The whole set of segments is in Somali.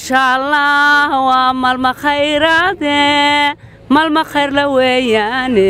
maasha allah waa malma khayraade malma khayrla weeyaane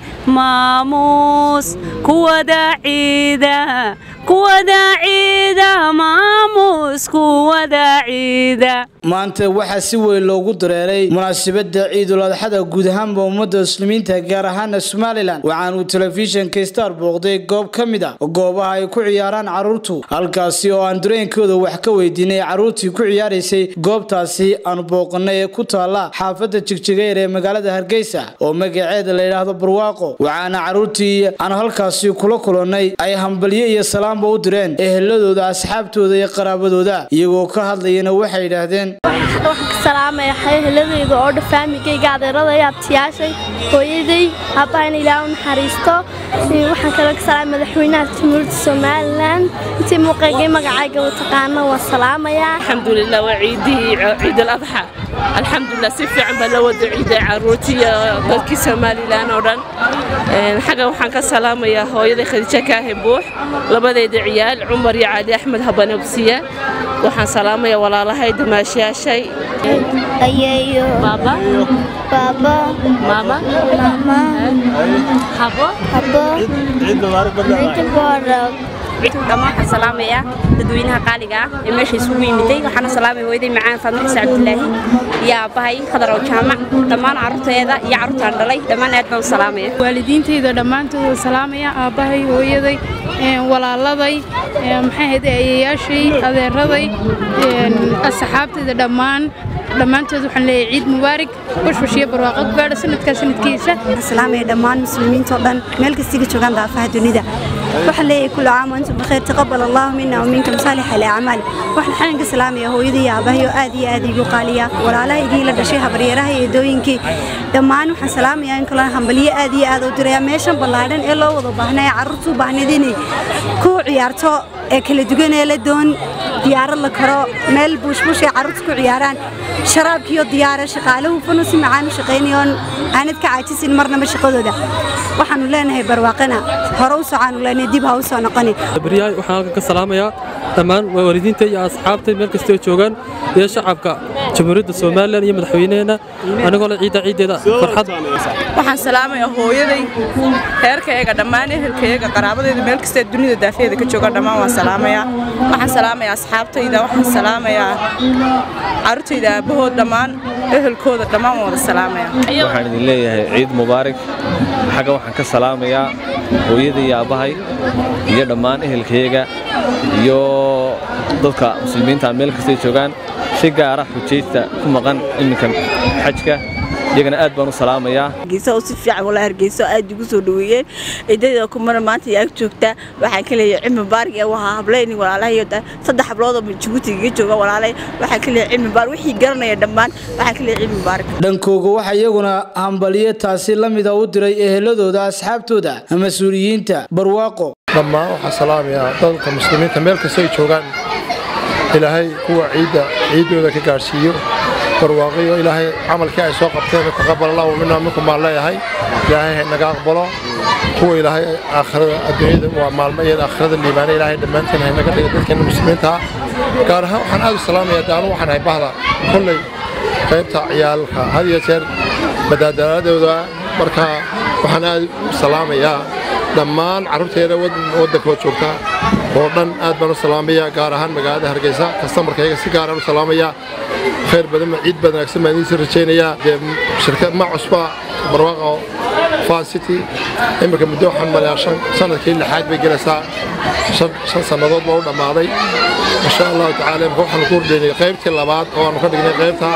maamuus kuwada ciida kuwada ciida maamuus kuwada ciida maanta waxaa si weyn loogu dareeray munaasabadda ciidul adxada guud ahaanba ummadda muslimiinta gaar ahaana somalilan waxaan uu telefishinka star booqday goob ka mid a goobaha ay ku ciyaaraan carruurtu halkaasi oo aan dareenkooda wax ka weydiinay carruurtii ku ciyaaraysay goobtaasi aan booqanay ee ku taalla xaafadda jigjigeer ee magaalada hargeysa oo magaceeda la yidhaahdo barwaaqo waxaana carruurtii aan halkaasi kula kulannay ay hambalyo iyo salaamba u direen eheladooda asxaabtooda iyo qaraabadooda iyagoo ka hadlayana waxay yidhaahdeen waxaan ka salaamaya heladayda oo dha faamigayga adeeradaya abtiyaashay hooyaday aabbahan ilaah u naxariisto waxaan kaloo ka salaamaya madaxweynaha jamhuuriyadda somalilan intii muuqaygay magacayga u taqaano waan salaamayaa alxamdulilah waa ciidihii ciid aladxa alxamdulilah si fiican baa la wada ciiday caruurtii iyo dadkii somalilan oo dhan xagga waxaan ka salaamayaa hooyaday khadiija kaahin buux labadayda ciyaal cumar iyo cali axmed habanabsiya waxaan salaamaya walaalahay damaashayaashay ayeeyo baaba baaba maama mama habo habo ciid mubaarak dhammaan waxaan salaamayaa dadweynaha qaaliga ah ee meesha isugu yimiday waxaana salaamaya hooyaday macaan faadma xise cabdilaahi iyo aabbahay khadar ow jaamac dhammaan carruurteeda iyo carruurtaan dhalay dhammaan aad baan u salaamaya waalidiintayda dhammaantood waan salaamaya aabbahay hooyaday walaaladay maxay ahayd eeyayaashay adeeraday asxaabtayda dhammaan dhammaantood waxaan leeyahay ciid mubaarak bashbash iyo barwaaqo ku gaadha sanadkaa sanadkiisa salaamaya dhammaan muslimiinta oo dhan meel kastiga joogaan daafaha dunida waxaan leeyahay kullu caam antum bikheer taqabbal allahu minna wa minkum saalix al-acmaal waxaan xalan ka salaamaya hooyadii iyo aabahay oo aad iyo aad iigu qaaliya walaalaha igii la dhashay habaryaraha iyo eedooyinkii dhammaan waxaan salaamayaa in kaloo hambalyo aad iyo aad u diraya meeshan ballaadhan ee loo wada baahnay ee carruurtu baahnayd inay ku ciyaarto ee kala duwan ee la doon diyaarad la karo meel buushbuush ay carruurtu ku ciyaaraan sharaabkiiyo diyaara shaqaaluhu funu si macaan u shaqaynayoon aanad ka caajisin marnaba shaqadooda waxaanu leenahay barwaaqana hore u socaanu leenahay dib ha u soo noqoni baryahay waxaan halkan ka salaamayaa dhammaan waalidiinta iyo asxaabta meel kastoo joogaan iyo shacabka jamhuuriyadda somalilan iyo madaxweyneheenna anigoo le ciidda ciiddeeda farxad waxaan salaamayaa hooyaday reerkayaga dhammaan ehelkayaga qaraabadayda meel kastee dunida daafeeda ka jooga dhammaan waan salaamayaa waxaan salaamayaa asxaabtayda waxaan salaamayaa carruurtayda aabbahood dhammaan ehelkooda dhammaan waan wada salaamayaa waxaan idin leeyahay ciid mubaarak xagga waxaan ka salaamayaa hooyada iyo aabbahay iyo dhammaan ehelkayaga iyo dadka muslimiinta meel kastay joogaan si gaara xujaysta ku maqan iminka xajka iyagana aad baan u salaamayaa hargeysa oo si fiican walaa hargeysa aad igu soo dhaweeyeen ciidada kumana maanta yaa joogta waxaan ka leeyahay cilmi baarig ee waxa hablayni walaalahay saddex hablood oo Djibouti iga jooga walaalay waxaan ka leeyahay cilmi baarig wixii garanaya dhammaan waxaan ka leeyahay cilmi baarig dhankooga waxaa iyaguna hambaliyo taasi la mida u diray eheladooda asxaabtooda mas-uuliyiinta barwaaqo dhammaan waxaa salaamayaa dadka muslimiinta meel kasta ay joogaan ilaahay kuwa ciidda ciiddooda ka gaadhsiiyo barwaaqiyo ilaahay camalkii ay soo qabteen taqabbal allahu minna minkum baan leeyahay ilaahay ha naga aqbalo kuwa ilaahay aakhirada adduunyada waa maalmo iyo aakhirada liibaana ilaahay dhammaanteen ha naga dhiga dadkeena muslimiinta ah gaar ahaan waxaan aad u salaamayaa daanu waxaan hay bahda kolley qaybta ciyaalka had iyo jeer badaadaaladooda marka waxaan aad u salaamayaa dhammaan carruurteeda waddankoo joogta oo dhan aad baan u salaamayaa gaar ahaan magaalada hargeysa kastamarkayga si gaaraan u salaamayaa khayr badan ciid wanaagsan baan idiin rajaynayaa dee shirkad ma cusba barwaaqo fan city iminka muddo waxaan malayaa shan sanadkii lixaad bay gelaysaa shan sannadood baa u dhammaaday insha allahu tacaala imika waxaan ku hordeynay qaybtii labaad oo aanu ka dhignay qaybta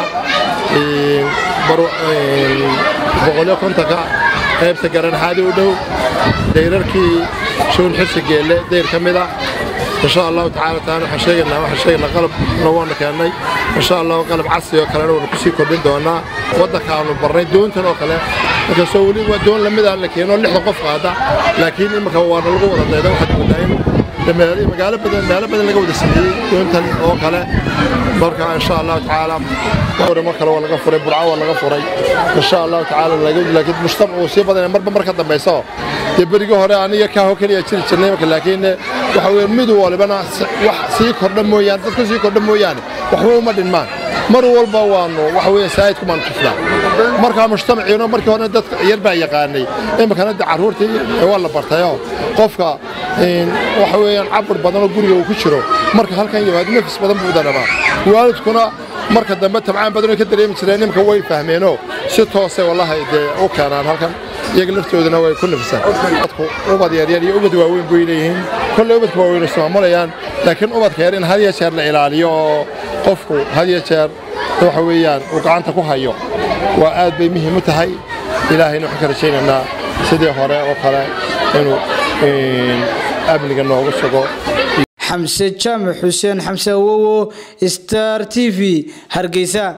boqolyo kontonka qaybta garanxaadi u dhow dayrarkii shuun xirsi geelle dayr ka mid ah insha allahu tacaala taana waxaan sheegaynaa waxaan sheegaynaa qalabna waana keennay insha allahu qalab casri oo kalena waanu kusii kordhin doonaa waddanka aanu barnay doontan oo kale inkastoo weli waa doon lamid ah la keeno lixda qof qaada laakiin imika waana lagu wada dayda waxaad moodaa in magaalo badan meelo badan laga wada sameeyey doontan oo kale marka insha allahu tacaala mar kale waa laga furay burco waa laga furay insha allahu tacaala laakiin mujtamac uu sii badanaya marba marka dambayso dee berigii hore aniga kaaho keliya jiri jirnay marka laakiin waxa weeye mid walibana wax sii kordha mooyaane dadka sii kordha mooyaane waxba uma dhinmaan mar walba waanu waxa weeye saa'idku baanu tufnaa markaa mujtamaciino markii hore dadka yar baa yaqaanay iminkana de carruurtii waa la bartayoo qofka waxa weeyaan cabir badanoo guriga uu ku jiro marka halkan yimaado nafis badan buu dareemaa waalidkuna marka dambe tabcaan badanoo ka dareemi jireen imika way fahmeenoo si toose wallahi dee u keenaan halkan iyaga laftoodana way ku nafisaan dadku ubad yaryar iyo ubad waaweyn bay leeyihiin kolley ubadka waaweyn ismaamulayaan laakiin ubadka yar in had iyo jeer la ilaaliyo oo qofku had iyo jeer waxa weeyaan uu gacanta ku hayo waa aad bay muhiim u tahay ilaahayna waxaan ka rajaynaynaa sidii hore oo kale inuu amniga noogu sugo xamse jaamac xuseen xamse awowo star t v hargeysa